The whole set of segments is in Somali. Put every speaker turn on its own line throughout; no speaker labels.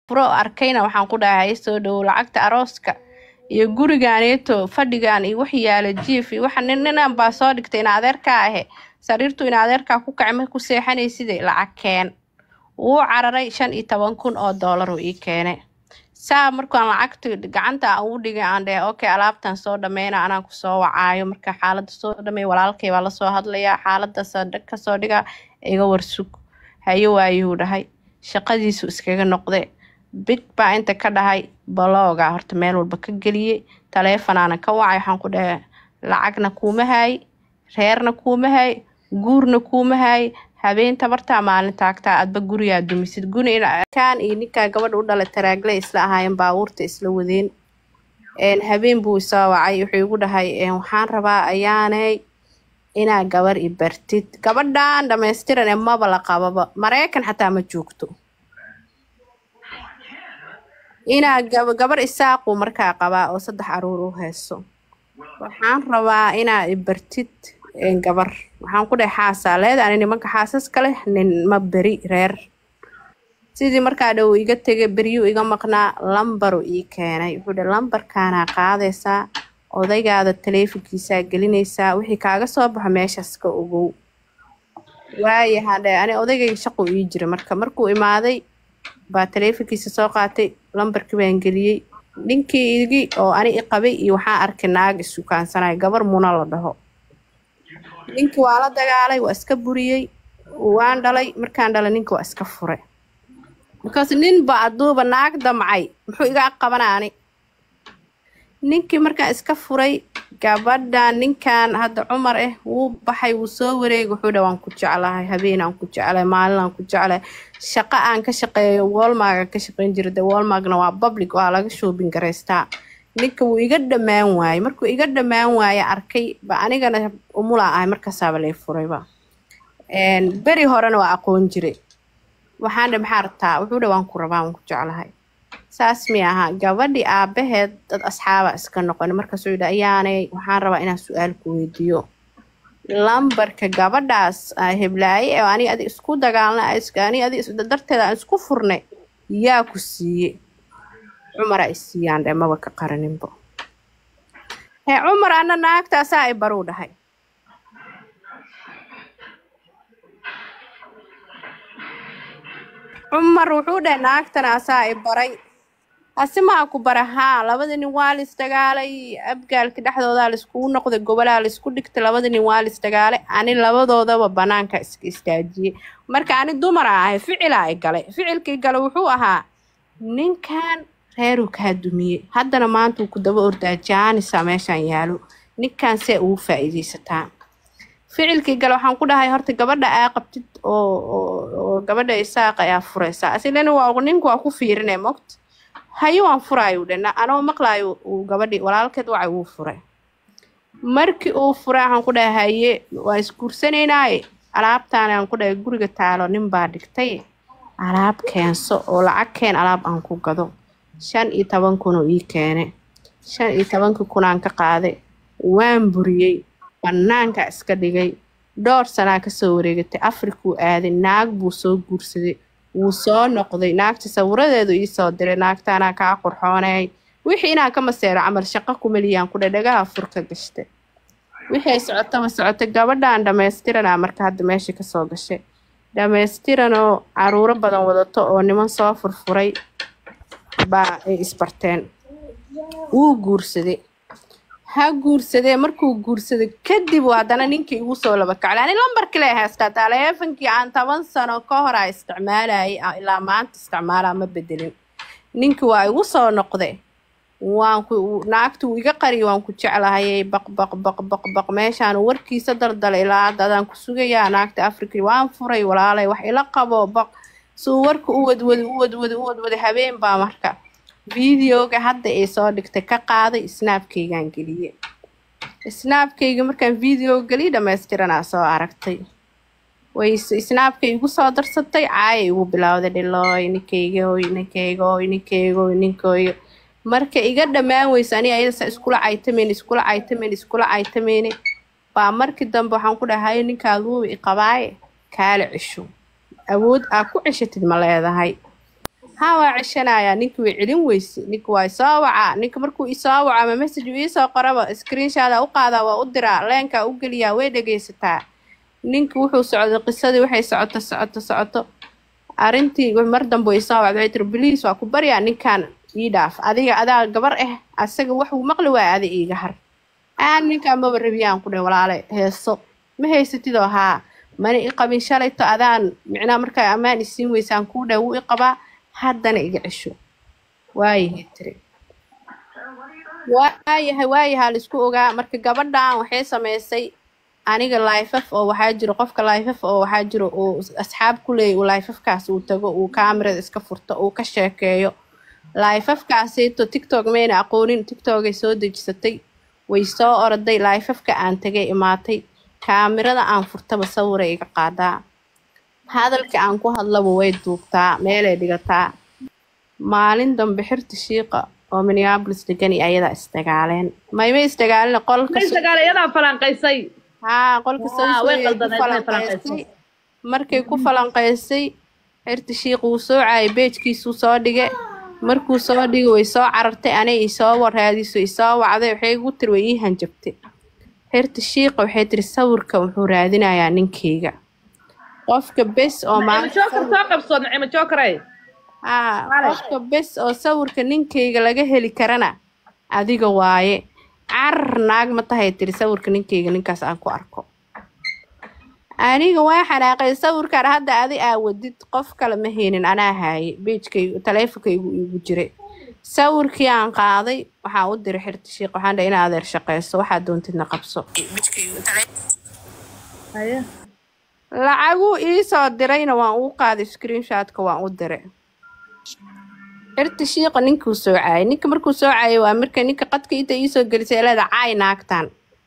furo arkayna waxaan ku dhahay soo dhowow lacagta arooska iyo gurigaaneeto fadhigan iyo wax yaala jiif iyo waxa nin ninan baa soo dhigtay in adeerkaa ahe sariirtu in adeerkaa ku kacay ma ku seexanayside lacag keen wuu cararay shan iyo toban kun oo doolar uu ii keenay saa markaan lacagta gacanta aan ugu dhigay aan dheh okay alaabtan soo dhameyna anaan kusoo wacaayo marka xaaladda soo dhamey walaalkay baa lasoo hadlayaa xaaladaas kasoo dhiga iga warsug hayo waayuu dhahay shaqadiisu iskaga noqde big baa inta ka dhahay balooga horta meel walba ka geliyey taleefonaana ka wacay waxaan ku dhahay lacagna kuuma haay reerna kuuma haay guurna kuuma haay habeen tabartaa maalin taagtaa adba gurigaa dumisid gunikan iyo ninkaa gabadha u dhalay taraagle isla ahaayeen baabuurta isla wadeen habeen buu isoo wacay wuxuu igu dhahay waxaan rabaa ayaanay inaa gabar i bartid gabadhan dhamaystiran ee maba la qababa mareykan xataa ma joogto inaa gabar isaaqu markaa qabaa oo saddex aruur u hayso waxaan rabaa inaa i bartid gabar waxaan ku dhahay xaasaa leeda ani nimanka xaasas kale nin ma beri reer sidii markaa dhow iga tegay beryuu iga maqnaa lambaru ii keenay wuxuu dhahay lambarkaanaa qaadaysaa odaygaada taleefonkiisaa gelinaysaa wixii kaaga soo baxo meeshaas ka ogow waayahaan dhe ani odaygayga shaquu ii jira marka markuu imaaday baa taleefonkiisa soo qaatay lambarkii baan geliyey ninkii igi oo ani i qabay iyo waxaan arkay naag isukaansanaya gabar muna la dhaho ninkii waa la dagaalay waa iska buriyey waan dhalay markaan dhalay ninki waa iska furay markaas ninba aduuba naag damcay muxuu iga qabanaani ninkii markaan iska furay gabadhan ninkan hadda cumar ah wuu baxay wuu soo wareegay wuxuu dha waan ku jeclahay habeen aan ku jeclahay maalin aan ku jeclahay shaqo aan ka shaqeeyo wolmarga ka shaqeyn jira de wolmargna waa public waa laga shoobin garaystaa ninka wuu iga dhammaan waayey markuu iga dhammaan waaye arkay ba anigana umulaa ahay markaasaaba lay furayba beri horena waa aqoon jiray waxaan dhe maxaa rabtaa wuxuu dha waan ku rabaa waan ku jeclahay saas mi aha gabadhii aabaheed dad asxaaba iska noqon markaasuu yidhi ayaanay waxaan rabaa inaan su-aal ku weydiiyo lambarka gabadhaas heblaaye ee ani adi isku dagaalna ani adi darteeda aan isku furnay yaa ku siiye cumaraa isiiyaan dhe maba ka qaraninbo hee cumar ana naagtaasaa i baruu dhahay cumar wuxuu dhahay naagtana asaa i baray hase maa ku bara haa labada nin waa la isdagaalay abgaalka dhexdoodaa laiskugu noqday gobolaa laisku dhigtay labada nin waa la isdagaalay ani labadoodaba banaanka iska istaajiyey marka ani dumara ahay ficilaa i galay ficilkii gale wuxuu ahaa ninkan reeruu kaa dumiyey haddana maanta uu ku daba ordaa jaanisa meeshaan yaalo ninkan see ugu faa-iideysataa ficilkii gale waxaan ku dhahay horta gabadha aa qabtid oo gabadha isaaqa ayaa furaysaa asilena waa ninku waa ku fiirine mogt hayo waan furaayo dhana anoo maqlaayo uu gabadhii walaalkeed wacay wuu furay markii uu furay waxaan ku dhahay haye waan isguursanaynaye alaabtaan aan ku dhahay guriga taalo nin baa dhigtay alaab keenso oo lacag keen alaab aan ku gado shan iyo toban kun oo ii keenay shan iyo tobankii kunaan ka qaaday waan buriyey bannaanka iska dhigay dhowr sanaa kasoo wareegatay afrikuu aaday naag buu soo guursaday wuu soo noqday naagta sawiradeedu iisoo diray naagtaanaa kaa qurxoonay wixii inaan ka maseero camal shaqo kumaliyaan ku dhadhagaha furka gashtay wixii ay socotaba socotay gabadhaan dhamaystiranaa marka hadda meesha kasoo gashay dhamaystiranoo caruuro badan wadato oo niman soo furfuray baa ay isbarteen wuu guursaday ha guursadee markuu guursaday kadib haddana ninkii igu soo laba kaclay ani lambarkii lay haystaa taleefonkii aan toban sano ka hor a isticmaalayay ilaa maanta isticmaalaa ma bedelin ninkii waa igu soo noqday waan ku naagti uu iga qariyo waan ku jeclahayay baq baq baq baq baq meeshaan warkiisa daldalay ilaa hadda adaan ku sugayaa naagta africa waan furay walaalay wax ila qabo baq suu warka u wadwada u wadwada u wadwaday habeen baa marka videoga hadda ay soo dhigtay ka qaaday snaabkaygaan geliyey snaabkayga markaan video geliy dhamaystiranaa soo aragtay way snaabkay igu soo darsatay caaya igu bilowday dhilooy ninkaygoy ninkaygoy ninkaygoy ninkooyo marka iga dhammaan weysa ani ayadasa iskula caytameyn iskula caytameyn iskula caytameyne baa markii dambe waxaan ku dhahay ninkaad wuuba i qabaaye kaala cisho awood aa ku ceshatid ma leedahay haa waa ceshanayaa ninka way celin weyse ninka waa isoo wacaa ninka markuu isoo waco ama message uu iisoo qoraba screenshoda u qaadaa waa u diraa leenkaa u geliyaa way dhegaysataa ninka wuxuu socday qisadii waxay socoto socoto socoto arrintii mar dambe way soo wacday waxay tiri biliis waa ku baryaa ninkan ii dhaaf adiga adaa gabar ah asaga waxuu maqli waaya ada iiga har aan ninkaan maba rabiyaan ku dheh walaale heeso ma haysatidoo haa mana i qabin shalayto adaan micnaa markaa ammaan isiin weysaan kuu dheh wuu i qabaa haddana iga cesho waayahay tiri waayahay waayahaa laisku ogaa marka gabadhan waxay samaysay aniga laifaf oo waxaa jiro qofka laifaf oo waxaa jiro uu asxaab ku leeyay uu laifafkaas uu tago uu kaamirada iska furto uu ka sheekeeyo laifafkaasito tiktok mayna aqoonin tiktokay soo dejisatay way soo orday laifafka aan tagay imaatay kaamirada aan furtaba sawiray iga qaadaa hadalka aan ku hadlaba way duubtaa meelay dhigataa maalin dambe xirta shiiqa oo minneapolis degan iyo ayadaa isdagaaleen mayma isdagaalin qolka
Way sagaal iyadaa falanqaysay
haa qolka
Waa, way
sawsooyay ku
qaldaneed, way
falanqaysay
falanqaysay.
markay ku falanqaysay xirta shiiq wuu soo caayay beejkiisuu soo dhige markuu soo dhigay way soo carartay anay isoo waraadiso isoo wacday waxay igu tiri way ii hanjabtay xirta shiiqa waxay tiri sawirka wuxuu raadinayaa ninkeyga qofka bes oo
Nacimo
maanta
joker soo qabso nacimo jokeray
haa
Wale.
qofka bes oo sawirka ninkeyga laga heli karana adiga waaye carar naag ma tahay tiri sawirka ninkeyga ninkaas aan ku arko aniga waa xanaaqay sawirkan hadda adi aa wadid qof kale ma haynin anaa haaye beejkaygu taleefonkaygu igu jiray sawirkii aan qaaday waxaan u diray xirta shiiq waxaan dhahay ina adeer shaqeyso waxaad doontidna qabso
haye
lacaguu iisoo dirayna waan uu qaaday screenshotka waan u diray xirta shiiqa ninkuu soo caayay ninka markuu soo caayay waa marka ninka qadka inta iisoo gelisay leeda caay naagtan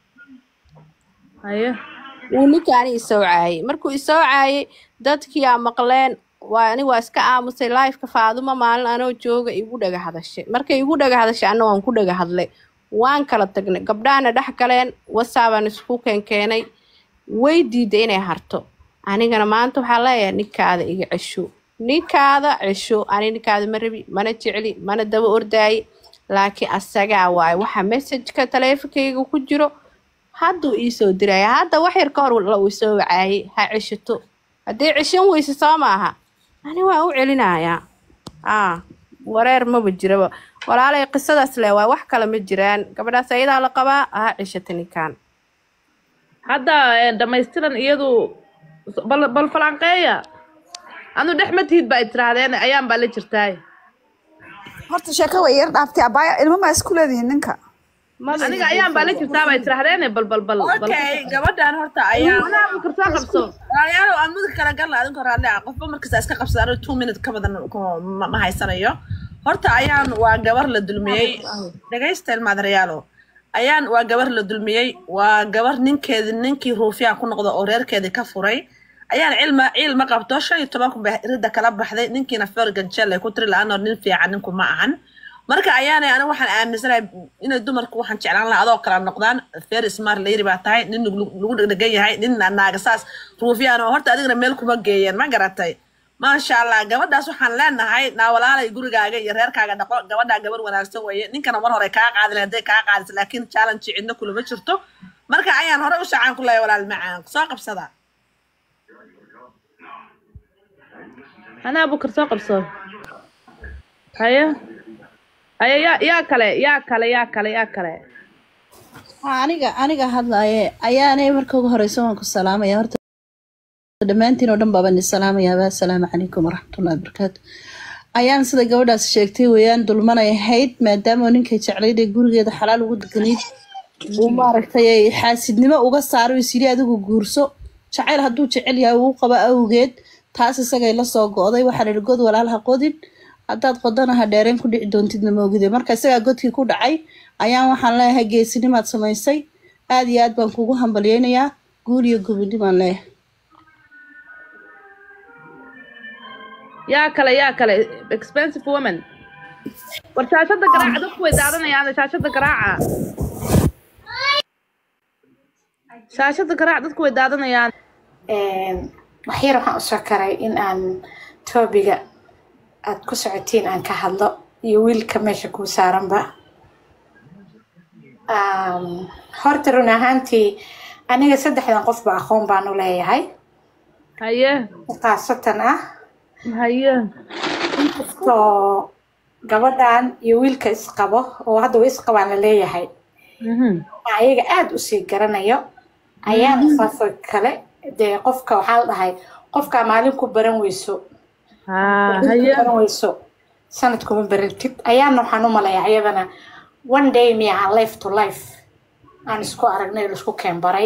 haye
wuu ninkaani isoo caayay markuu isoo caayay dadkii aa maqleen waa ani waa iska aamusay lifeka faaduma maalin anoo jooga igu dhaga hadashay markay igu dhaga hadashay anna waan ku dhaga hadlay waan kala tagnay gabdhahana dhex galeen wasaabaan isku keenkeenay way diiday inay harto anigana maanta waxaa leeyahay ninkaada iga cesho ninkaada cesho ani ninkaada ma rabi mana jecli mana daba ordaaye laakiin asagaa waaye waxa messajka taleefonkayga ku jiro hadduu iisoo diraya hadda wax yar ka hor la uu soo wacaayay ha ceshato haddii ceshan weyse soo maaha ani waa u celinayaa aa wareer maba jiraba walaalay qisadaas le waa wax kale ma jiraan gabadhaas ayadaa la qabaa ha ceshata ninkan
hadda eh, dhamaystiran iyadu bal bal falanqeeya anu dhex ma tihid baa tirahdeen ayaan baa la jirtaay
horta sheeko way yar dhaaftay abaya ilmo maa isku leedihiin ninka
aniga ayaan baa la jirtaa baa tirahdeen bal bal bal bal
okay gabadhan horta ayaa
anaa bukar soo qabso
walaalayaal aan mudug kala garla adinka raadle ah qofba markasta iska qabsada aniga two minute ka badan ku- ma ma haysanayo horta ayaan waa gabar la dulmiyey dhagaysta ilmaadarayaalo ayaan waa gabar la dulmiyey waa gabar ninkeedi ninkii ruufiyaan ku noqda oo reerkeedii ka furay ayaan cilma ciil ma qabto shan iyo toban kun bay ridda kala baxday ninkiina fergan jelle ku tiri la-aanoo nin fiican ninku ma ahan marka ayaanay aniga waxaan aaminsanahay inay dumarku waxaan jeclaan lahaa adoo kala noqdaan fair smart layiri baa tahay nin lagu lagu dhegdhegan yahay nin naaga saas ruufiyaan oo horta adigana meel kuma geeyeen ma garatay maasha allah gabadhaas waxaan leenahay naawalaalay gurigaaga iyo reerkaaga dhaqo gabadhaa gabar wanaagsan weeye ninkana mar hore kaa qaadin hadday kaa qaadis laakiin challenge cidna kulama jirto marka ayaan hore u shacaan ku leeyahay walaal macaan soo qabsada
anaa bukar soo qabso haye haye yaa yaa kale yaa kale yaa kale yaa kale
aniga aniga hadlaaye ayaanay marka ugu horeysa waan ku salaamaya horta dhammaantiin oo dhan baabaan idin salaamayaaba assalaamu calaykum waraxmatullahi wabarakaatu ayaan sida gabadhaas sheegtay weeyaan dulmanay ahayd maadaama oo ninkay jeclayd ee gurigeeda xalaal ugu deganayd uu maaragtay ay xaasidnimo uga saaro is yidhi adigu guurso jacayl hadduu jecel yahay uu qabo awgeed taas isagay la soo go'day waxaa la yidhi god walaal ha qodin haddaad qodana ha dheereen ku dhici doontidna ma ogide marka isagaa godkii ku dhacay ayaan waxaan leeyahay geesinimaad samaysay aad iyo aad baan kugu hambalyeynayaa guul iyo gubidhimaan leeyahay
yaa kale yaa kale expensive woman war shaashada garaaca dadku way daadanayaan shaashada garaaca shaashada garaaca dadku way daadanayaan
waxyar waxaan usoo karay in aan toobiga aad ku socotiin aan ka hadlo iyo wiilka meesha kuu saaranba Um, horta run ahaantii aniga saddexdan qofba aqoon baan u leeyahay
haye
khaasatan ah
haye
inkastoo gabadhan iyo wiilka isqabo oo hadda way isqabaan la leeyahay
Mhm.
ayaga aada usii garanayo ayaan saasoo kale dee qofka waxaa la dhahay qofkaa maalin ku baran weyso
haa
ku
haye
baran weyso sanad kuma barantid ayaana waxaan u malayaa ayadana one day miya aan life to life aan isku aragnay laisku keenbaray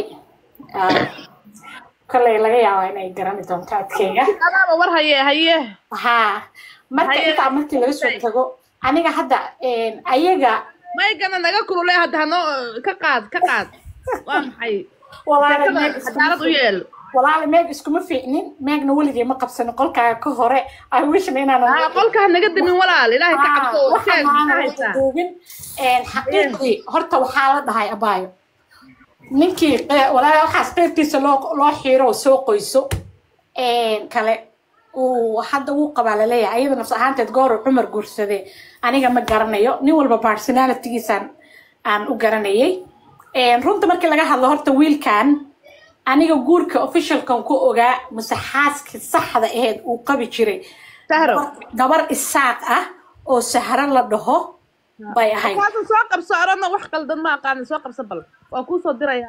kolley laga yaabaa inay garani doonto adkeyga
adaaba war haye haye
haa marka
Haye.
intaa markii laga soo tago aniga hadda ayaga
maygana naga kulule hadda hanoo ka qaad ka qaad waa maxay
walaala
sheekada
meeg iskuma
cadaalad u yeel
walaala meeg iskuma fiicnin meegna weligii ma qabsanin qolkaaga ka hore i wishna inaanan
haa qolka ha naga dimin walaal ilaahay ka cabso
Ah, waxaan
sheeg
maana
maxaa
wada
haysaa
duubin xaqiiqdii horta waxaa la dhahay abaayo ninkii qe- walaala waxaas qeybtiisa loo loo xiiro oo soo qoyso een, kale uu hadda wuu qabaa laleeyahay ayada nafs ahaanteed goor cumar guursadee aniga ma garanayo nin walba personalitygiisaan aan u garanayay Een, runta markii laga hadlo horta wiilkan aniga guurka officialkan ku ogaa mase xaaskii saxda aheed uu qabi jiray
sahro
gabar isaaq ah oo sahro la dhaho bay ahayd
kaasa soo qabso orana wax qaldan ma aqaanin soo qabso bal waa kuu soo diraya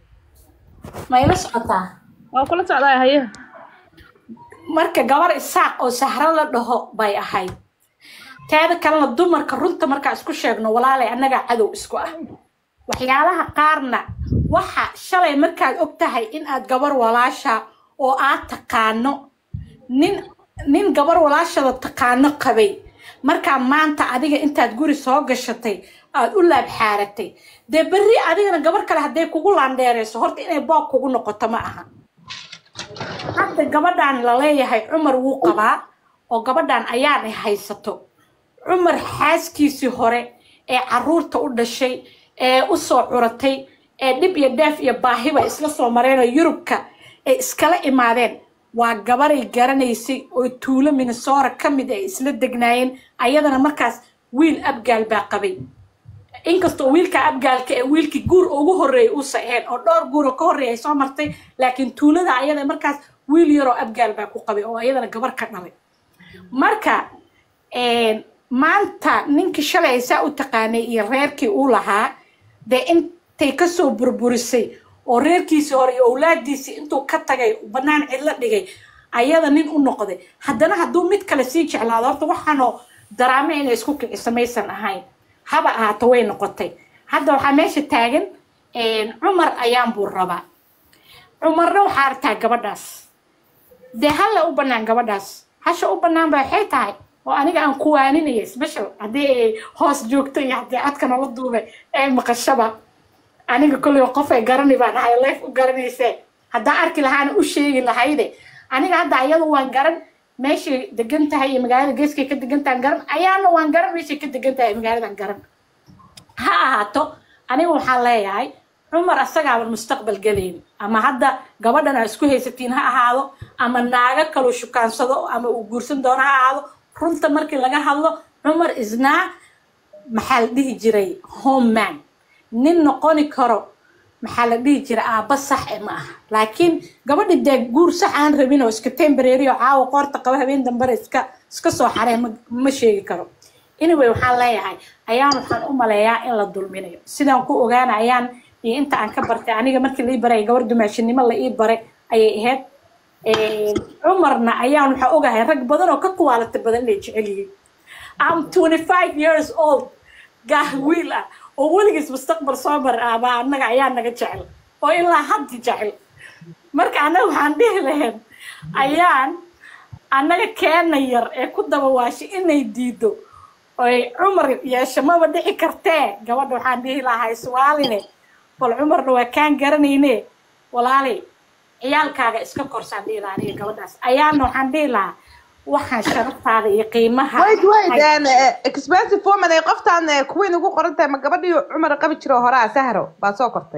ma ila socotaa
waa kula socdaa haye
marka gabar isaaq oo sahro la dhaho bay ahayd teeda kalena dumarka runta markaa isku sheegno walaalay annagaa cadow isku ah waxyaalaha qaarna waxa shalay markaad og tahay in aad gabar walaasha oo aad taqaano nin nin gabar walaashada taqaano qabay markaa maanta adiga intaad guri soo gashatay aad u laabxaaratay dee berri adigana gabar kale hadday kugu laandheerayso horta inay boog kugu noqoto ma aha hadda gabadhan la leeyahay cumar wuu qabaa oo gabadhan ayaanay haysato cumar xaaskiisii hore ee caruurta u dhashay ee u soo curatay ee dhib iyo dheef iyo baahiba isla soo mareen oo yurubka ay iskala imaadeen waa gabaray garanaysay oo tuulo minnesota ka mid ay isla degnaayeen ayadana markaas wiil abgaal baa qabay inkastoo wiilka abgaalka ee wiilkii guur ugu horreeyay uusa ahayn oo dhowr guur oo ka horreeya ay soo martay laakiin tuulada ayada markaas wiil yaroo abgaal baa ku qabay oo ayadana gabar ka dhalay marka een, maanta ninkii shalay ay saa u taqaanay iyo reerkii uu lahaa dee intay kasoo burburisay oo reerkiisii hore iyo owlaadiisii intuu ka tagay bannaan cidlo dhigay ayada nin u noqday haddana hadduu mid kale sii jeclaado horta waxaanoo daraame inay isku kiciso maysan ahayn haba ahaato way noqotay hadda waxaa meesha taagan een, cumar ayaan buu rabaa cumarna waxaa artaa gabadhaas dee halla u bannaan gabadhaas hasha u bannaan ba waxay tahay oo aniga aan ku waaninaya special haddii ay hoos joogto iyo haddii codka nala duubay ee maqashaba aniga kolley qof ay garani baan ahay leef u garanaysee haddaan arki lahaana u sheegi lahayde aniga hadda ayadu waan garan meeshay degan tahay iyo magaalada geeskay ka degan tahay garan ayaana waan garan meeshay ka degan tahay magaaladan garan ha ahaato aniga waxaan leeyahay cumar asagaaban mustaqbal gelayn ama hadda gabadhan aa isku haysatiin ha ahaado ama naago kaluu shukaansado ama uu guursan doono ha ahaado runta markii laga hadlo cumar isnaa maxaa la dhihi jiray homeman nin noqoni karo maxaa la dhihi jiray aabba sax e ma aha laakiin gabadhi dee guur sax aan rabin oo iska tembareeri oo caawa qoorta qaba habeen dambare iska iska soo xaree ma, ma sheegi karo anyway waxaan leeyahay ayaan waxaan u maleeyaa in la dulminayo sidaan ku ogaana ayaan iyo inta aan ka bartay aniga markii la ii baray gabar dumaashinimo la ii baray ayay ahayd Een, cumarna ayaan waxaa ogahay rag badan oo ka kuwaalata badan inay jecel yihiin am 25 years old gaah wiil ah oo weligiis mustaqbal soo mar ah baa annaga ayaa naga jecel oo ilaa haddi jecel marka annaga waxaan dhihi lahayn ayaan annaga keena yar ee ku daba waashay inay diido oy cumar yeesho maba dhici kartee gabadha waxaan dhihi lahaa iswaaline bal cumarna waa kaan garanayne walaali ciyaalkaaga iska korsaan dhihi lahaa aniga gabadhaas ayaana waxaan dhihi lahaa waxaan sharaftaada iyo qiimaha
wait wait and expensive woman ay qoftaan eh, queen ugu qoran tahay ma gabadhii cumar qabi jiro horaa sahro baa soo kortay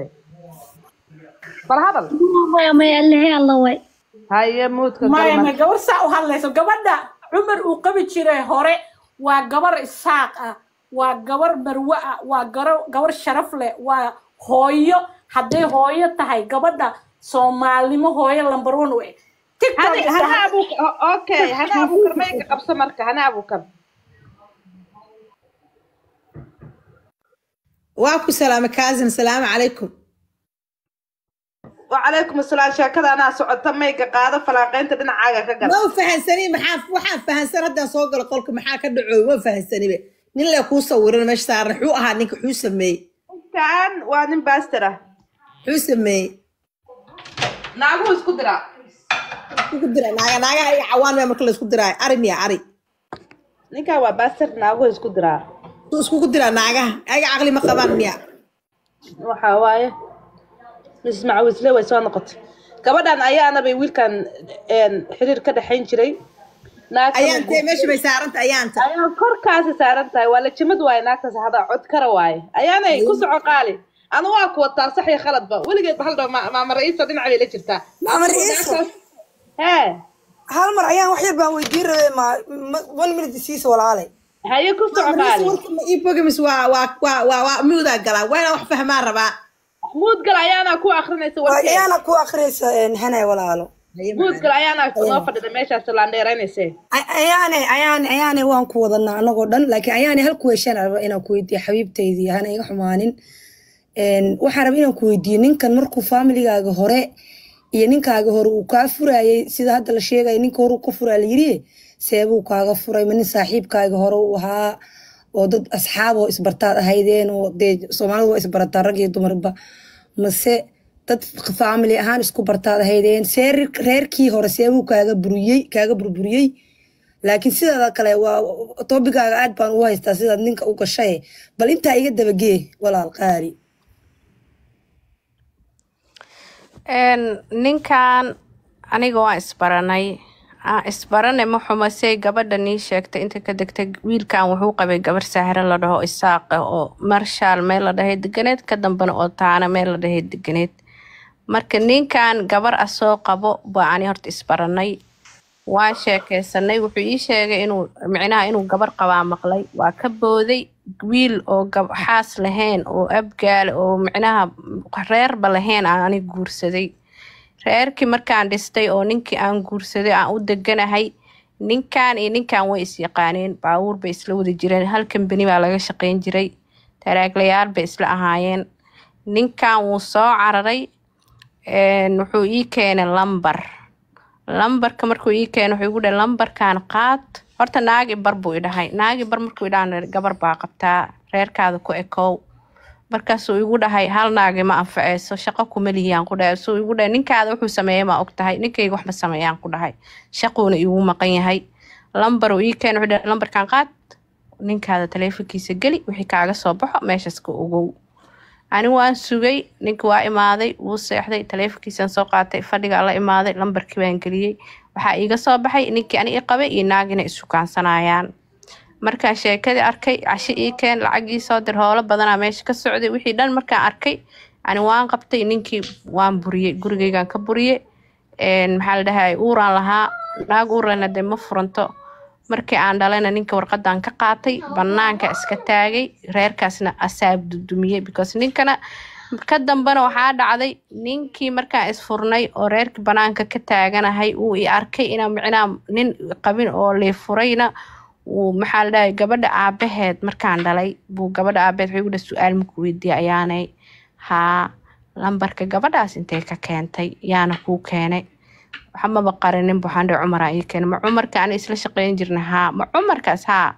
bal hadal
maya maya lehe alla way
haye muudka
maya
galma
ma gabar saa u hadlayso gabadha cumar uu qabi jiray hore waa gabar isaaq ah waa gabar marwe ah waa garo- gabar sharaf leh waa hooyo hadday hooyo tahay gabadha soomaalnimo hooyo lambar one u eh tiktok
hana hana abu okay hana abukar mayga qabso marka hana abukar
waa ku salaama kaasin salaamu calaykum
wacalaykum asalaam sheekada anaa socota mayga qaado falaaqeynta dhinacaaga ka gal
ma u fahansani maxaa waxaa fahansan haddaa soo gala qolka maxaa ka dhacooy ma fahansanibe nin le kuu sawiran meesha saaran xuu ahaa ninka xuu sameeyey
ninkan waa nin baastar ah
xuu sameeyey
naaguhu isku diraa
isku dira naaga naagaha iyo cawaan baa marka la isku diraayo ari miya ari
ninkan waa baastar naaguhu isku diraa
suu iskugu diraa naagaha ayaga caqli ma qabaan miya
waxa waaye miss macawisle way soo noqotay gabadhan ayaana bay wiilkan een, xiriir ka dhexayn jiray naagtana
ayaantee meesha bay saaranta ayaanta
ayaa korkaasi saaran tahay waa lajimad waaye naagtaas hada cod kara waaye ayaanay ku soco qaali anu waa ku wataa sax iyo khaladba weligeed ba hal dhaw maama ra'iisa dhinac bay la jirtaa
maama ra'iisa
hee
hal mar ayaan wax yar baan weydiin rabay ma ma- one minute siisa walaalay
haye ku soco qaali
warka ma ii bogamis waa waa waa waa waa muudaa galaa waa inaan wax fahmaan rabaa
muud gal ayaana ku akrinaysa
waa
warkeed
ayaana ku akhriyaysa een, hanay walaalo
muud gal ayaana noo fadhida meeshaas laandheeraynayse
Ay- ayaane ayaane ayaane waan ku wadanaa anagoo dhan laakiin ayaane hal kuweeshaan raba inaan ku weydiiyo xabiibtaydii hana iga xumaanin Een, waxaan raba inaan ku weydiiyo ninkan markuu familigaaga hore iyo ninkaaga hore uu kaa furayay sida hadda la sheegaya ninka hore uu ka furaa la yiri seebuu kaaga furay ma nin saaxiibkaaga hore uu ahaa oo dad asxaab oo isbartaad ahaydeen oo dee soomaalidu waa isbarataa rag iyo dumarba mase dad family ahaan isku bartaad ahaydeen see reer- reerkii hore seebuu kaaga buriyey kaaga burburiyey laakiin sidaada kale waa toobigaaga aad baan ugu haystaa sidaad ninka u gashay bal intaa iga dabagee walaal qaali
Een, ninkan aniga waan isbaranay aan isbarane ma xumo say gabadha nii sheegtay inta ka degtay wiilkan wuxuu qabay gabar sahre la dhaho isaaq ah oo marshaal meel la dhahay deganeed ka dambana oo taana meel la dhahay deganeed marka ninkan gabar ah soo qabo baa ani horta isbaranay waan sheekeysanay wuxuu ii sheegay inuu micnaha inuu gabar qabaa maqlay waa ka booday wiil oo gab xaas lahayn oo abgaal oo micnaha reerba lahayn aan ani guursaday reerkii markaan dhistay oo ninkii aan guursaday aan u deganahay ninkan iyo ninkan way isyaqaaneen baabuur bay isla wada jireen hal kambani baa laga shaqeyn jiray taraaglayaal bay isla ahaayeen ninkan wuu soo cararay een, wuxuu ii keenay lambar lambarka markuu ii keenay wuxuu igu dhahay lambarkan qaad horta naagi bar buu i dhahay naagi bar markuu i dhahan gabar baa qabtaa reerkaada ku ekow markaasuu igu dhahay hal naagi ma anfaceyso shaqo kuma lihiyaan ku dhahay suu igu dhahay ninkaada wuxuu sameeyey ma og tahay ninkayga wax ma sameeyaan ku dhahay shaquuna igu maqan yahay lambar uu ii keenay wuxuu dhahay lambarkan qaad ninkaada taleefankiisa geli wixii kaaga soo baxo meeshaas ka ogow ani waan sugay ninki waa imaaday wuu seexday taleefankiisaan soo qaatay fadhigaa la imaaday lambarkii baan geliyey waxaa iiga soo baxay ninkii ani i qabay iyo naagina isukaansanayaan markaan sheekadii arkay casho ii keen lacag ii soo dir howlo badanaa meesha ka socday wixii dhan markaan arkay ani waan qabtay ninkii waan buriyey gurigeygaan ka buriyey Een, maxaa la dhahay uuraan lahaa naag uurlena dee ma furanto markii aan dhalayna ninka warqadan ka qaatay banaanka iska taagay reerkaasna asaab dudumiyey because ninkana ka dambana waxaa dhacday ninkii markaan isfurnay oo reerkii banaanka ka taaganahay uu i arkay inaa micnaa nin qabin oo liifurayna uu maxaa la dhahay gabadha aabaheed markaan dhalay buu gabadha aabaheed wuxuu igu dhahay su-aal maku weydiiye ayaanay haa lambarka gabadhaas intay ka keentay yaana kuu keenay waxa maba qarinin waxaan dhihi cumaraa ii keenay ma cumarka aan isla shaqeyn jirna haa ma cumarkaas haa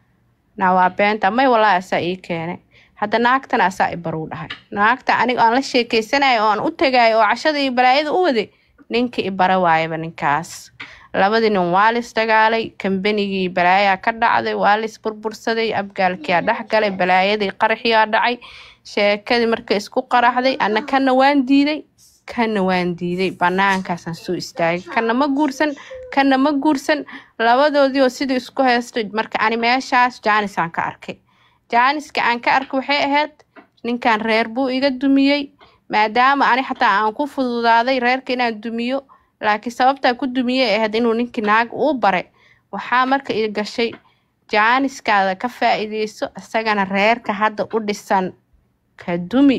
naa waa beenta may walaahi asaa ii keenay hadda naagtana asaa i baruu dhahay naagta aniga aan la sheekeysanayo oo aan u tagayo oo cashada iyo balaayada u waday ninka i bara waayaba ninkaas labadii nin waa lis dagaalay kambanigii balaayaa ka dhacday waa lis burbursaday abgaalkiyaa dhex galay balaayadii qaraxiyaa dhacay sheekadii markay isku qaraxday ana kana waan diiday kana waan diiday banaankaasaan soo istaagay kana ma guursan kana ma guursan labadoodii oo sidii isku heystay marka ani meeshaas jaanisaan ka arkay jaaniska aan ka arkay waxay ahayd ninkan reer buu iga dumiyey maadaama ani xataa aan ku fududaaday reerka inaan dumiyo laakiin sababtaa ku dumiyey ay ahayd inuu ninkii naag uu baray waxaa marka i gashay jaaniskaada ka faa'iideyso isagana reerka hadda u dhisan ka dumi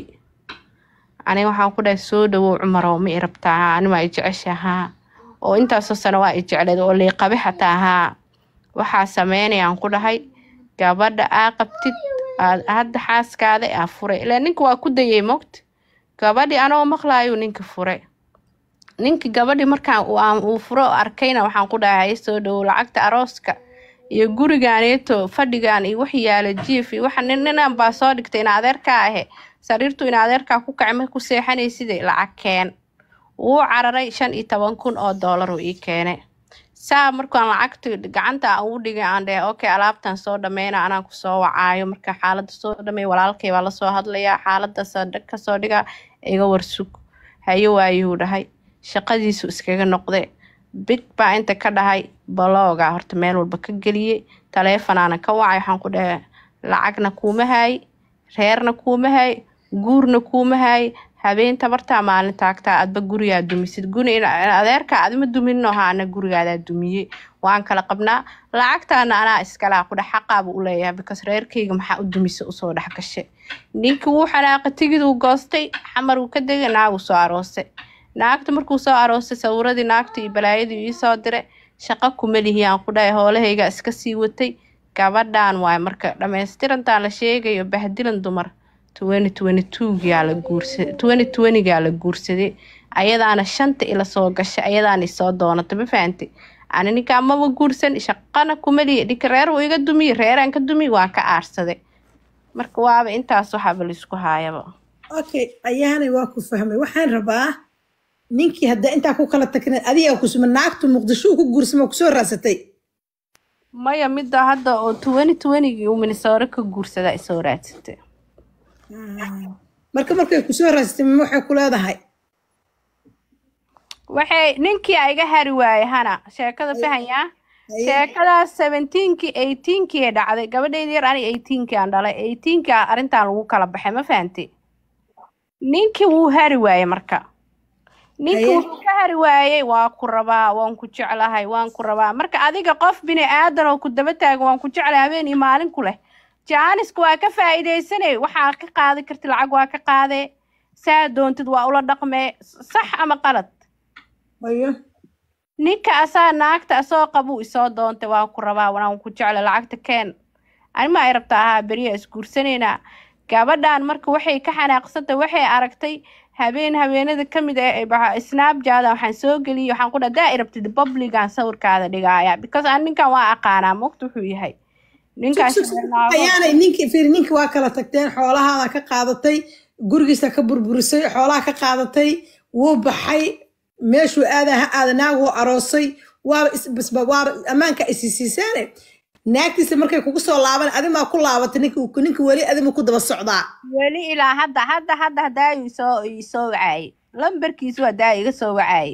aniga waxaan ku dhahay soo dhawow cumarow ma i rabtaa haa ani waa i jecesha haa oo intaasoo sano waa i jecleed oo liiqabe xataa haa waxaa sameynayaan ku dhahay gabadha aa qabtid aad hadda xaaskaada aa furay ilaa ninka waa ku dayay mogta gabadhii anoo maqlaayuu ninka furay ninki gabadhii markaan uu aan- uu furo oo arkayna waxaan ku dhahay haye soo dhawow lacagta arooska iyo gurigaaneeto fadhigaan iyo wax yaala jiif iyo waxa nin ninaan baa soo dhigtay in adeerkaa ahe sariirtu in adeerkaa ku kacay markay ku seexanayside lacag keen wuu cararay shan iyo toban kun oo doolar uu ii keenay saa markaan lacagta gacanta aan ugu dhigay aan dhahay okay alaabtan soo dhameyna anaan kusoo wacaayo marka xaaladda soo dhamey walaalkay baa lasoo hadlayaa xaaladda soo dhag kasoo dhiga iga warsug haye waayuu dhahay shaqadiisu iskaga noqde big baa inta ka dhahay balooga horta meel walba ka geliyey taleefonaana ka wacay waxaan ku dhahay lacagna kuuma haay reerna kuuma haay guurna kuuma haay habeen tabartaa maalin taagtaa adba gurigaa dumisid guri in adeerka adima dumino ha ana gurigaadaa dumiyey waan kala qabnaa lacagtaana anaa iskalaa ku dhex xaqaaba u leeyahay because reerkayga maxaa u dumisa usoo dhex gashay ninkii wuu xanaaqa tigiduu goostay xamar uu ka degay naaguu soo aroosay naagta markuu soo aroosay sawiradii naagta iyo balaayadii ii soo diray shaqo kuma lihi aan ku dhahay hoolahayga iska sii watay gabadhan waay marka dhammaystirantaan la sheegayo bahdilan dumar twenty twenty two-gaa la guursaday twenty twenty-gaa la guursaday ayadaana shanta ila soo gashay ayadaana isoo doonatay ma fahantay ani ninkaa maba guursan shaqana kuma lihi dhinka reer wuu iga dumiye reeraan ka dumiye waan ka aarsaday marka waaba intaas waxaaba laisku haayaba
okay ayaanay waa ku fahmay waxaan rabaa ninkii hadda intaa ku kala tagna adiga kusuma naagtu muqdisho ku guursama kusoo raasatay
maya midda hadda oo twenty twenty-gii uu minnesota ka guursadaa isoo raadsatay
marka markay kusoo raasatay ma waxay ku leedahay
waxay ninkii a iga hari waaye hana sheekada fahanyaa sheekadaas seventeenkii eighteenkii ee dhacday gabadhayda yar ani eighteenkii aan dhalay eighteenkii a arrintan lagu kala baxay ma fahantay ninkii wuu hari waaye marka ninkii
Haye.
wuxuu ka hari waayey waa ku rabaa waan ku jeclahay waan ku rabaa marka adiga qof bini aadan oo ku daba taagan waan ku jeclahay habeen iyo maalin ku leh jaaniska waa ka faa'iidaysanay waxaa ka qaadi karti lacag waa ka qaadee saa doontid waa ula dhaqmee sax ama qalad
ayo
ninka asaa naagta asoo qabuu isoo doontay waan ku rabaa waan ku jecla lacagta keen anima ay rabtaa ahaa beriya isguursanaynaa gabadhan marka waxay ka xanaaqsantay waxay aragtay habeen habeenada ka mid ah ee baxa- snapjada waxaan soo geliyay waxaan ku dhaha daa i rabtid publigan sawirkaada dhigaaya because aan ninkan waa aqaanaa mogta wuxuu yahay ninkaas
ayaanay ninkii fiir ninkii waa kala tagteen xoolahaada ka qaadatay gurigiisa ka burburisay xoolaha ka qaadatay wuu baxay meeshuu aada ha aada naaguu aroosay waaba isbasba waaba ammaanka isisiisaane naagtiisa markay kugu soo laaban adimaa ku laabatay ninki ninki weli adima ku daba socdaa
weli ilaa hadda hadda hadda hadaa isoo isoo wacaayay lambarkiisu hadaa iga soo wacaayay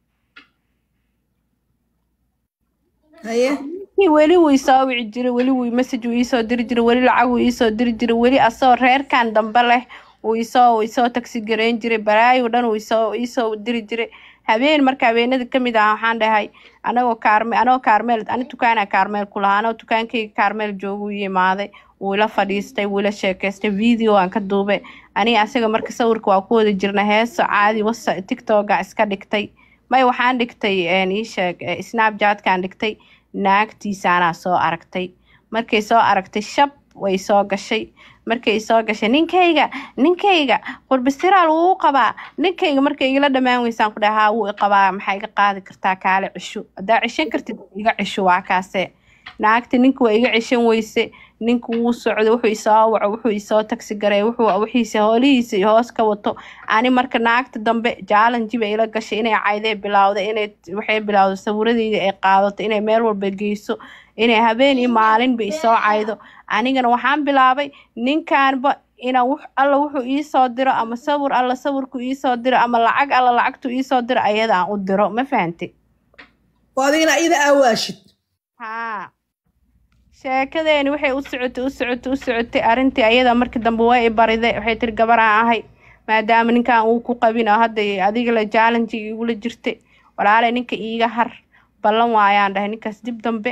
haye
Kii weli wuu isoo wici jiray weli wuu message wuu iisoo diri jiray weli lacag wuu iisoo diri jiray weli asoo reerkan dambe leh wuu isoo wuu isoo taxi gareyn jiray balaayo dhan wuu isoo iisoo diri jiray habeen marka habeenada kamid ah waxaan dhahay anagoo kaarme anagoo kaarmeel ani dukaana kaarmeel ku lahaa anagoo dukaankayga kaarmeel jooga u imaaday wuu ila fadhiistay wuu ila sheekaystay video aan ka duubay aniga asaga marka sawirka waa ku wada jirna heeso caadi wasa tiktoka iska dhigtay may waxaan dhigtay een, ii sheeg eh, snapchatkaan dhigtay naagtiisaanaa soo aragtay markay soo aragtay shab way soo gashay markay soo gashay ninkayga ninkayga qurbistiraal wuu u qabaa ninkayga markay igala dhammaan weysaan ku dhaha haa wuu i qabaa maxaa iga qaadi kartaa kaale cisho haddaa cishan kartid iga cisho waa kaase naagta ninka waa iga cishan weyse ninka wuu socdo wuxuu isoo waco wuxuu isoo taksi garay wuxuu wixiisa hoolihiisa iyo hoos ka wato ani marka naagta dambe jaalanji bay ila gashay inay caydee bilowday inay waxay bilowday sawiradeyda ay qaadato inay meel walba geyso inay habeen iyo maalinba isoo caydo anigana waxaan bilaabay ninkaanba inaan wux alla wuxuu iisoo diro ama sawir alla sawirku iisoo diro ama lacag alla lacagtu iisoo diro ayada aan u diro ma fahanti
oo adigana iyada aawaashid
haa sheekadeeni waxay u socotay u socotay u socotay arrintii ayada markii dambe waa i bariday waxay tiri gabaraan ahay maadaama ninkan uu ku qabin oo hadda adiga la jaalanjiga igula jirtay walaale ninka iiga har ballan waayaan dhahay ninkaas dib dambe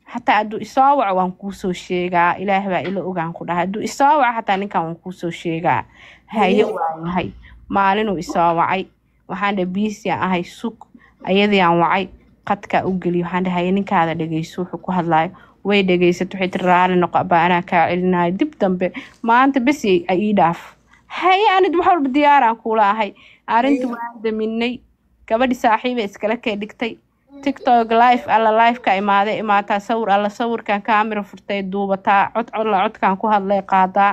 xataa hadduu isoo waco waan kuusoo sheegaa ilaah baa ila ogaan ku dhahay hadduu isoo waco xataa ninkan waan kuusoo sheegaa haye waayahay maalinuu isoo wacay waxaan dhahay biisiaan ahay sug ayadiaan wacay qadkaa u geliyo waxaan dhahay haye ninkaada dhegeyso wuxuu ku hadlaayo way dhegeysato waxay tiri raali noqo abaa anaa kaa celinayo dib dambe maanta bes ii dhaaf haye anid wax walba diyaaraan kuula ahay arrinta waan daminay gabadhi saaxiiba iskala kee dhigtay tiktok life alla lifeka imaade imaataa sawir alla sawirkan kaamira furtay duubataa cod codla codkan ku hadlay qaadaa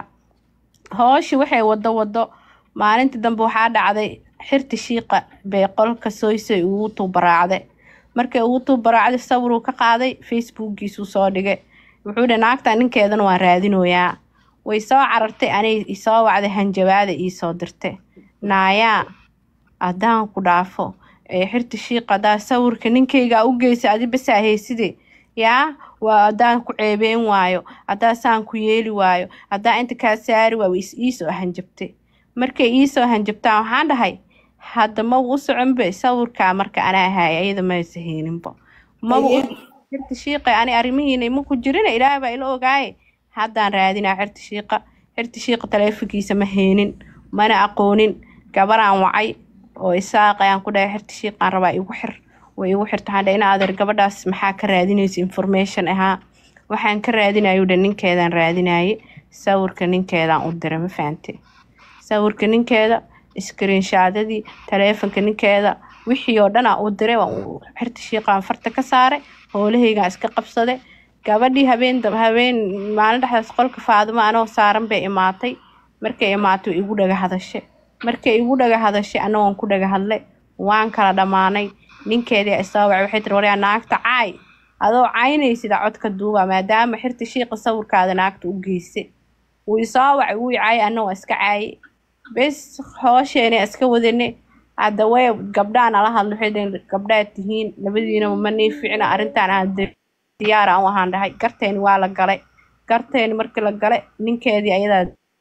hooshi waxay wado wado maalintii dambe waxaa dhacday xirti shiiqa bay qolka soysay ugu tuubaraacday markay ugu tuubaraacday sawiruu ka qaaday facebookgiisuu soo dhigay wuxuu dhi naagta ninkeedana waan raadinoyaa way soo carartay anay isoo wacday hanjabaada iisoo dirtay naayaa haddaan ku dhaafo ee xirta shiiqa haddaa sawirka ninkayga u geysa adi basaa heyside yaa waa haddaan ku ceebeen waayo haddaa saan ku yeeli waayo haddaa inta kaa saari waayo is iisoo hanjabtay markay iisoo hanjabtaan waxaan dhahay hadda ma u soconbe sawirkaa marka anaa haaya iyada maysa heeninbo maba xirta shiiqa ani arrimihiina ma ku jirina ilaah baa ila ogaaye haddaan raadinaa xirta shiiqa xirta shiiqa taleefonkiisa ma heenin mana aqoonin gabaraan wacay oo isaaq ayaan ku dhahay xirta shiiqaan rabaa igu xir way igu xirta waxaan dhahay ina adeer gabadhaas maxaa ka raadinaysa information ahaa waxaan ka raadinayo dhan ninkeedaan raadinaye sawirka ninkeedaan u diray ma fahante sawirka ninkeeda iskriinshadadii taleefonka ninkeeda wixii oo dhan aan u diray waan xirta shiiqaan farta ka saaray howlahaygaan iska qabsaday gabadhii habeen habeen maalin dhexdaas qolka faadimo anoo saaran bay imaatay markay imaatay igu dhaga hadashay markay igu dhaga hadashay anagoon ku dhaga hadlay waan kala dhammaanay ninkeedii isoo wacay waxay tiri waryaa naagta caay adoo caynaysida codka duuba maadaama xirta shiiqa sawirkaada naagta u geysa wuu isoo wacay wuu caayay anagoo iska caayay bes hoosheena iska wadane hadda way gabdhaa nala hadlo waxay dhaheen gabdhaad tihiin labadiinaba ma nii ficna arrintaan aan diyaar aan u ahaan dhahay garteeni waa la galay garteeni markii la galay ninkeedii ayadaa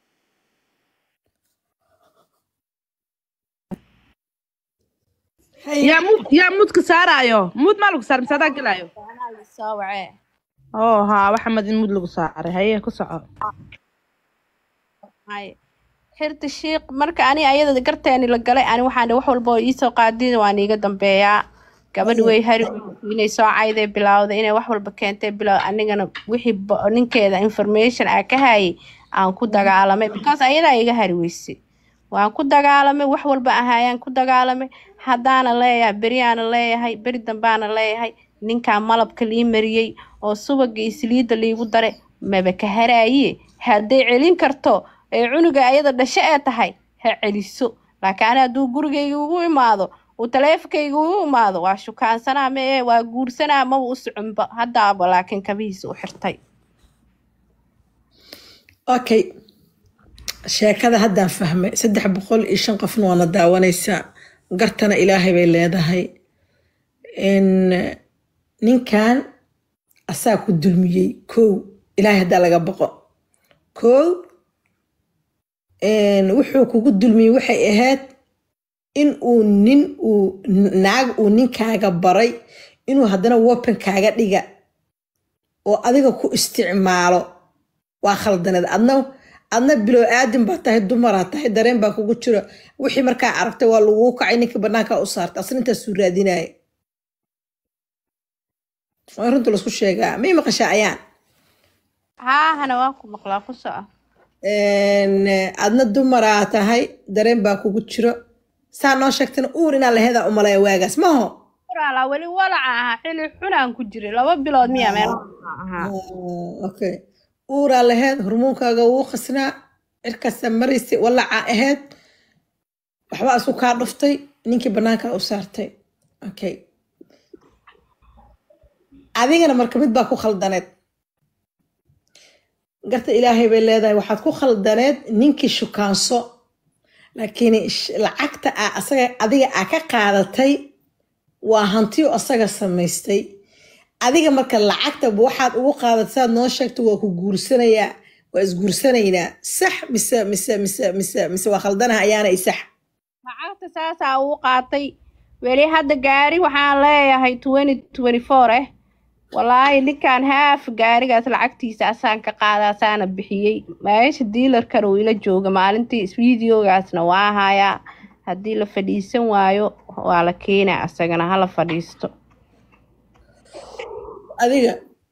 yaa mud yaa mudka saaraayo mud maa lagu saar mise adaa gelaayo
soo wacee
oo haa waxa mad in mud lagu saaray haye ku soco
hay xirta shiiq marka ani ayada garteeni la galay ani waxaan dhahay wax walba oo iisoo qaadin waan iiga dambeeyaa gabadh way hari inay soo cayday bilowday inay wax walba keentay bilow anigana wixii ba- ninkeeda information aa ka hayay aan ku dagaalamay because ayadaa iga hari weysay waan ku dagaalamay wax walba ahaayaan ku dagaalamay haddaana leeyahay beriyaana leeyahay beri dambaana leeyahay ninkaa malabka lii mariyey oo subaga iyo saliidda liigu dare maba ka haraaye hadday celin karto ee cunuga ayada dhasho ee tahay ha celiso laakiin ani hadduu gurigayga ugu imaado uu taleefonkayga ugu imaado waa shukaansanaa ma ee waa guursanaa maba u soconba haddaaba laakiin kabihiisa u xirtay
okay sheekada haddaan fahmay saddex boqol iyo shan qofna waana daawanaysaa gartana ilaahay bay leedahay n ninkan asaa ku dulmiyey kow ilaahay haddaa laga boqo kow n wuxuu kugu dulmiyey waxay ahayd in uu nin uu naag uu ninkaaga baray inuu haddana weaponkaaga dhiga oo adiga ku isticmaalo waa khaldaneed adna adna bilow aadin baa tahay dumaraa tahay dareen baa kugu jiro wixii markaa aragtay waa laguu kacay ninkii banaanka u saartay asna intaasuu raadinaya waa runta laisku sheegaa may maqashaa ayaan
haahana waan ku maqlaa ku soco
Een, adna dumaraa tahay dareen baa kugu jiro saa noo sheegtana uur inaa laheedaa umalaya waagaas maho
walaala weli walaca ahaa xili xunaan ku jiray laba bilood miya meel ahaa
Ah, okay uuraa laheed hormoonkaaga wuu khasnaa cirkaasa maraysa walacaa aheyd waxbaa isku kaa dhuftay ninkii banaanka u saartay okay adigana marka mid baa ku khaldaneed garta ilaahay bay leedahay waxaad ku khaldaneed ninkii shukaanso laakiin sh- lacagta aa asaga adiga aa ka qaadatay waa hantiyo asaga samaystay adiga marka lacagta waxaad ugu qaadatay saad noo sheegto waa ku guursanayaa waa isguursanaynaa sax mise mise mise mise mise waa khaldanaha ayaana isax
lacagta saasaa uu qaatay weli hadda gaari waxaan leeyahay twenty twenty four eh walaahi ninkaan haaf gaarigaas lacagtiisa asaan ka qaada asaana bixiyey meesha diilarkan uu ila jooga maalintii videogaasna waa hayaa haddii la fadhiisan waayo waa la keenaa asagana hala fadhiisto
adiga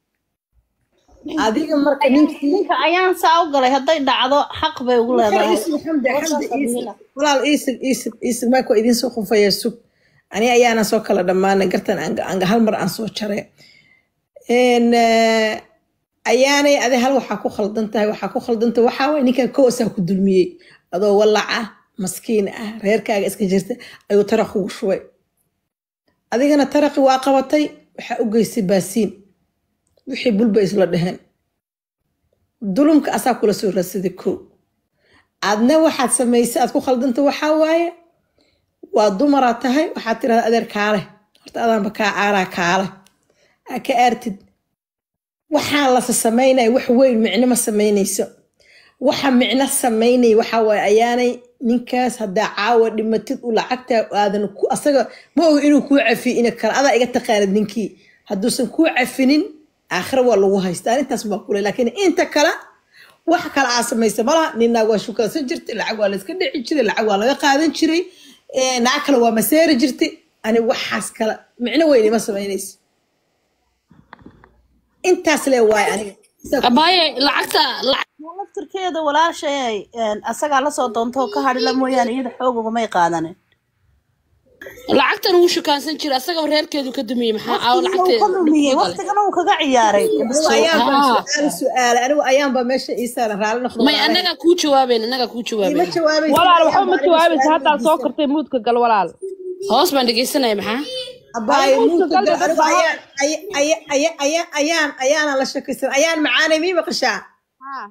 adiga marka ninkii
ninka ayaan saa u galay hadday dhacdo xaq bay ugu leedahay
isig xamdi xamdi isig walaal isig isig isig mayko idiin soo qufaya sug ani ayaana soo kala dhammaanay gartan anga anga hal mar aan soo jaray n ayaanay adi hal waxaa ku khaldan tahay waxaa ku khaldan tahay waxaa waay ninkan koosaa ku dulmiyey adoo walac ah maskiin ah reerkaaga iska jirta ayuu taraq kugu shubay adigana taraqi waa qabatay waxaa u geystay baasiin wixii bulba isla dheheen dulumka asaa kula soo raadsaday kow aadna waxaad samaysay aad ku khaldanta waxaa waaye waa dumaraad tahay waxaad tirahda adeer kaale horta adaanba kaa aaraa kaale aa ka aartid waxaan lase samaynaya wax weyn micno ma samaynayso waxa micno samaynaya waxaa waaye ayaanay ninkaas haddaa caawa dhimatid u lacagtaa aadan ku asaga ma oga inuu kuu cafiyo ina kale adaa iga taqaanid ninkii hadduusan kuu cafinin aakhira waa lagu haystaa arrintaas baa kule laakiin inta kale wax kale aa samaysa malaha ninnaag waa shukaansan jirtay lacag waa layska dhici jiray lacag waa laga qaadan jiray naag kale waa maseeri jirtay ani waxaas kale micno weyn ima samaynayso intaas le waaye aniga
abaaye lacagta
laftirkeeda walaashay asagaa lasoo doontoo ka hadhila mooyaane iyada xoog ugumay qaadanin
lacagtan wuu shukaansan jira asagaba reerkeedu ka dumiyey maxaa aawo
waqtigan uu ka lumiyey
lacagta
waqtigan uu kaga ciyaaray
anigu ayaan baa su-aal su-aala anigu ayaan baa meesha ii saaran raalli noqdo
may annagaa kuu jawaabeyn annagaa kuu
ima
jawaabeyn
jawaabaysa
walaal waxba ma
ayaan baa anigu
jawaabaysa
su-aal
haddaa soo kartay muudka gal walaal
hoos baan dhegeysanaya maxaa
abaaye
Anigu
muudka
galda
gal anigu
dadka
ayaan aya- aya- aya- aya- ayaan ayaana la shakaysan ayaan macaanay mii maqashaa
haa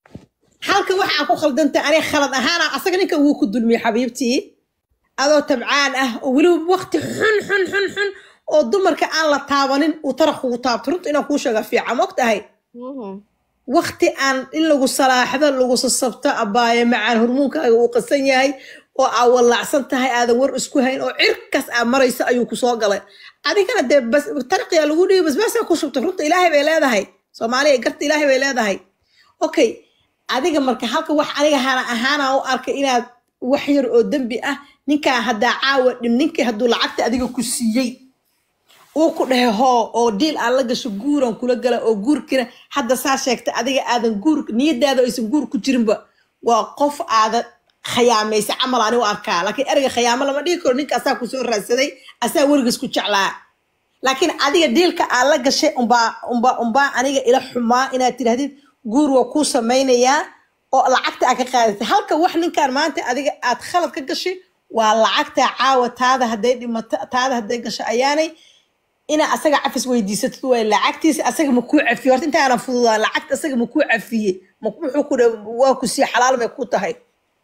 halka waxaan ku khaldantay aniga khalad ahaana asaga ninka wuu ku dulmiyey xabiibtii adoo tabcaan ah oo weliba waqti xun xun xun xun oo dumarka aan la taabanin uu taraq kugu taabto runta inaan kuu sheega fiican ma og tahay
Mhm.
waqti aan in lagu salaaxdo lagu sasabto abaaye macaan hormoonkaaga uu qasan yahay oo aa walaacsan tahay aadan war isku hayn oo cirkaas aa maraysa ayuu ku soo galay adigana dee bas taraqiyaa lagu dhiibi basbaasaa ku shubta runta ilaahay bay leedahay soomaaliya garta ilaahay bay leedahay okay adiga marka halka wax aniga hana ahaana u arkay inaad wax yar oo dembi ah ninkaa haddaa caawa dhim ninkii hadduu lacagta adiga ku siiyey uu ku dhahe hoo oo diil aan la gasho guuran kula gala oo guurkina hadda saa sheegtay adiga aadan guur niyadaada aysan guur ku jirinba waa qof aadan khayaamaysa camal ani u arkaa laakiin ereyga khayaamo lama dhihi karo ninka asaa kusoo raadsaday asaa werigiis ku jeclaa laakiin adiga diilka aad la gashay umbaa umbaa umbaa aniga ila xumaa inaad tidhahdid guur waa kuu samaynayaa oo lacagta aad ka qaadatay halka wax ninkaan maanta adiga aad khalad ka gashay waa lacagta caawa taada hadday dhimato taada hadday gasho ayaanay ina asaga cafis weydiisatid waay lacagtiisa asaga ma kuu cafiye horta intaana fududaa lacagta asaga ma kuu cafiye ma wuxuu ku dhe waa ku sii xalaal may ku tahay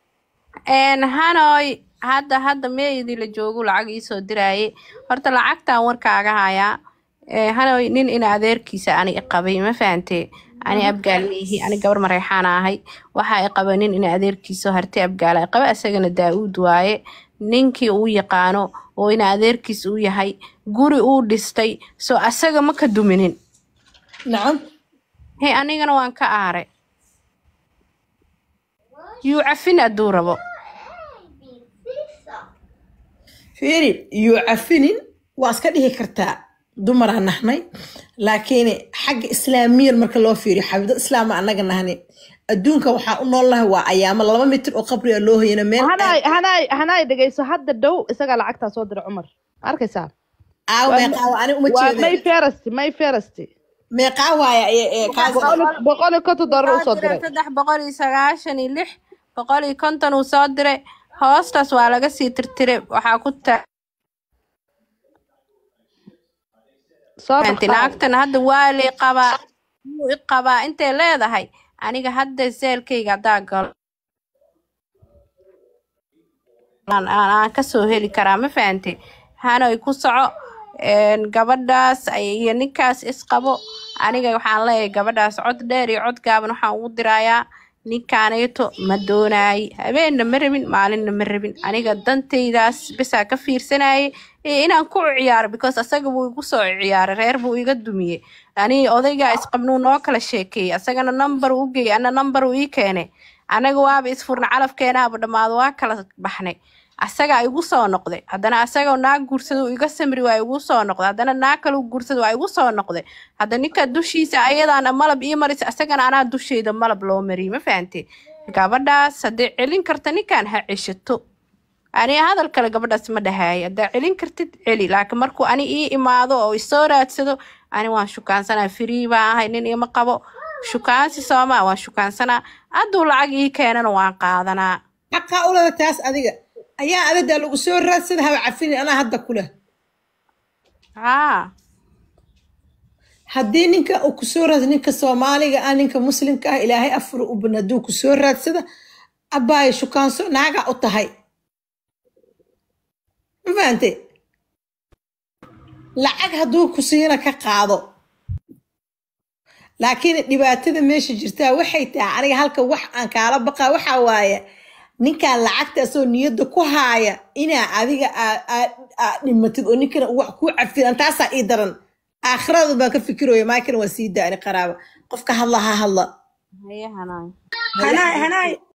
een hanoy hadda hadda meeyadii la joogu lacag iisoo diraaye horta lacagtan warkaaga hayaa ee hanoy nin ina adeerkiisa ani iqabay ma fahantee ani abgaal miihi ani gabar mareexaana ahay waxaa iqaba nin ina adeerkiisa harti abgaala iqaba isagana daa-uud waaye ninkii uu yaqaano oo ina adeerkiis uu yahay guri uu dhistay soo asaga ma ka duminin
nacam
he anigana waan ka aare yuu cafin hadduu rabo
fiiri yuu cafinin waa iska dhihi kartaa dumaraa nahnay laakiin xagga islaamiyan marka loo fiiriyo xabido islaama annaga nahni adduunka waxaa u nool lahay waa ayaamo laba mitir oo qabriga loo hayana meel
hanaay hanaay hanaay dhegeyso hadda dhow isagaa lacagtaa soo dira cumar ma arkaysaa
aaw meeqaa ani uma
waa
jeeda
may ferasti may ferasti
meeqaa waaya ee- ee kaas
boqol iyo konton doolar
Wuxuu
usoo
diray
diray
saddex boqol iyo sagaashan iyo lix boqol iyo konton uu soo diray hoostaas waa laga sii tirtiray waxaa ku
soo
taanti
dhaqaal
lacagtan hadda waa lii qabaa wuu i qabaa intay leedahay aniga hadda seelkayga haddaa galo aan aan- aan kasoo heli karaa ma fahante hanoy ku soco een, gabadhaas ay- iyo ninkaas isqabo aniga waxaan leeyahay gabadhaas cod dheer iyo cod gaaban waxaan ugu dirayaa ninkaaneeto ma doonaay habeenna ma rabin maalinna ma rabin aniga dantaydaas bisaa ka fiirsanayay ee inaan ku ciyaaro because asaga buu igu soo ciyaaray reer buu iga dumiyey ani odaygaa isqabnuu noo kala sheekeeyey asagana number u geeyey ana number uu ii keenay anaga waaba isfurna calafkeenaaba dhammaado waa kala baxnay asagaa igu soo noqday haddana asagoo naag guursada uu iga samri waa igu soo noqday haddana naag kale u guursada waa igu soo noqday hadda ninka dushiisa ayadaana malab ii marisa asagana anaa dusheyda malab loo mariyay ma fahantay gabadhaas hadday celin karta ninkan ha ceshato ani hadal kale gabadhaas ma dhahaaya haddaa celin kartid celi laakiin markuu ani ii imaado oo isoo raadsado ani waan shukaansanaa firii baan ahay nin ima qabo shukaansi soomaa waan shukaansanaa hadduu lacag ii keenana waan qaadanaa
xaqaa ulada taas adiga ayaa adadaa lagu soo raadsada haba cafini anaa hadda kuleh
haa
haddii ninka uu kusoo raadsado ninka soomaaliga ah ninka muslimka ah ilaahay afur u ban hadduu kusoo raadsada abbaayo shukaanso naagaa u tahay ma fahante lacag hadduu ku siina ka qaado laakiin dhibaatada meesha jirtaa waxay tahay aniga halka wax aan kaala baqaa waxaa waaye ninkaan lacagtaasoo niyadda ku haaya inaa adiga aa- aa- aa dhimatid oo ninkana uu wax kuu cafidan taasaa ii daran aakhirada baan ka fikirooya maakana waa sii daani qaraaba qofka hadla ha hadla
haye hanaay
hanaay hanaay